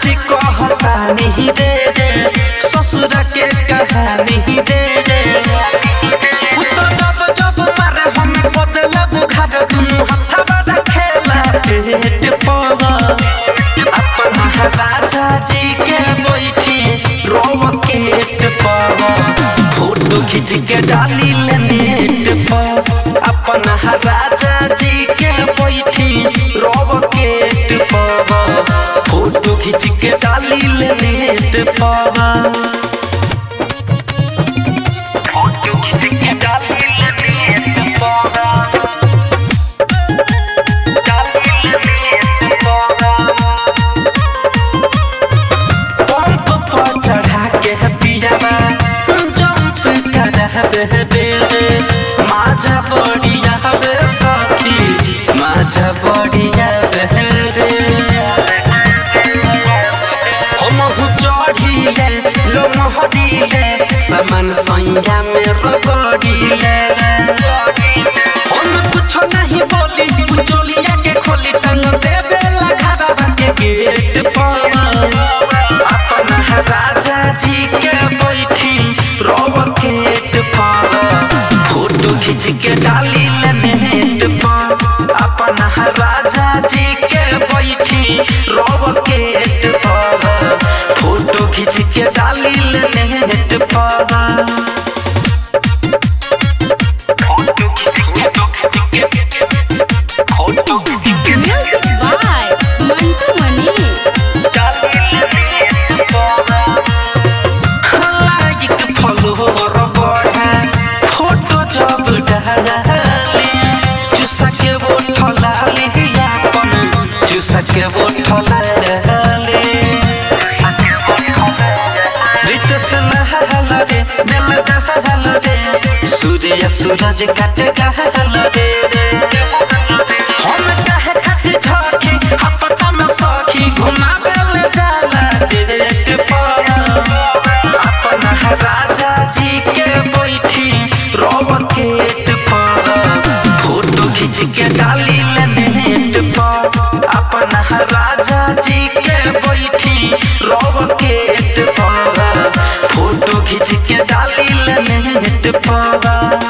सच्ची कहता नहीं दे दे ससुर के कहानी दे दे उ तो जब जब मारे हमें बदले बुखार दुनु हथवा रखेला पेट पर अपना राजा जी के बैठी रोकेट पर फोटो खींच के डाली ले नेट पर अपना राजा जी के बैठी रोकेट पर फोटो खींच के डाली ले नेट पर फोटो खींच के डाली ले नेट पर डाली ले नेट पर पंप पर चढ़ा के पियावा जंप करहबे दे दे माझा बढ़िया बे सखी माझा बढ़िया बे रे हम हु चढ़िले लो महदिले समान सैया में रगड़िले हम कुछ नहीं बोली चोलिया के खोली टंग देवे लखा के गेट पर अपना राजा जी के बैठी रोकेट पर फोटो खींच के डाली ले नेट पर अपना राजा जी के बैठी रोकेट पर फोटो खींच के डाली ले नेट पर फोटो खींच के फोटो खींच के Music by Mantu Mani. Like follower बढ़ा फोटो जब डाली चुसा के वो ठलाली अपन चुसा के वो ठलाली रित से नहल रे दिल दहल रे सूर्य सूरज कट गहल रे रे हम कहे खातिर झड़की हपता में सखी घुमावे ले जाला डेट पर अपना राजा जी के बैठी रोकेट पर फोटो खींच के डाली ले नेट पर अपना राजा जी के बैठी रोकेट पर फोटो खींच के डाली ले नेट पर